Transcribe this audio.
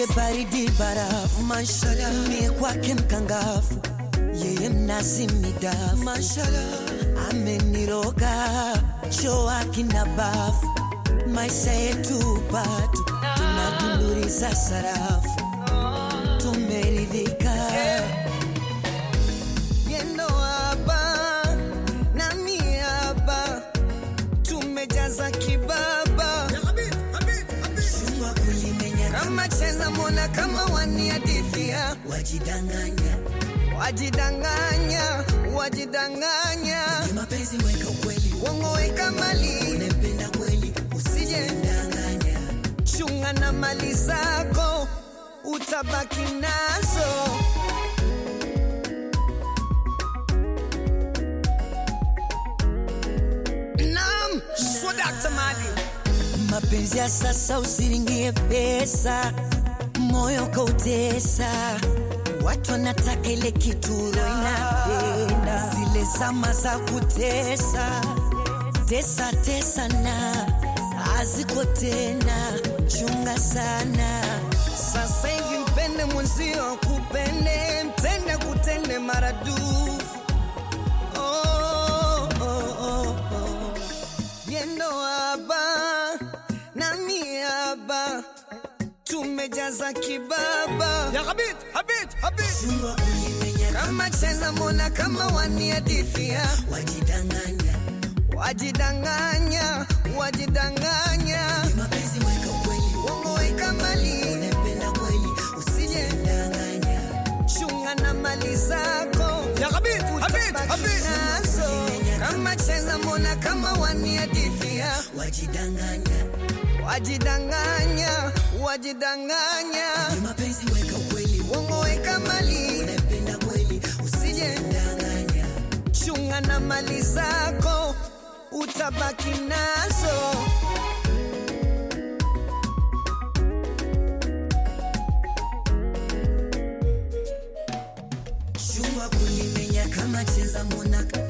baridi barafu, mashallah, mie kwake mkangafu, yeye mnazi midafu, mashallah, ameniroga choo akina bafu, maisha yetu patu, tunadunduriza sarafu, tumeridhika yendo hapa nami hapa tumejaza kibaba shua kulimenya kama cheza mona kama waniadithia wajidanganya wajidanganya wajidanganya mapenzi weka ukweli uongo weka mali unempenda kweli usije ndanganya chunga na mali zako utabaki nazo Naam, Swadakta Mali. Mapenzi ya sasa usiringie pesa, moyo kautesa. Watu wanataka ile kitu roho inapenda, zile zama za kutesa tesa tesa na haziko tena, chunga sana. Sasa hivi mpende mwenzio, kupende mtende, kutende maradufu oh, oh, oh, oh. Yendo haba nami haba tumejaza kibaba يا غبيت حبيت حبيت kama cheza mona kama waniadithia wajidanganya wajidanganya wajidanganya mapenzi weka ukweli uongo weka mali unapenda kweli usije danganya chunga na mali zako يا غبيت حبيت حبيت nazo kama cheza mona kama waniadithia wajidanganya wajidanganya wajidanganya mapenzi weka ukweli uongo weka mali unapenda kweli usije danganya chunga na mali zako utabaki nazo chunga kulimenya kama cheza mona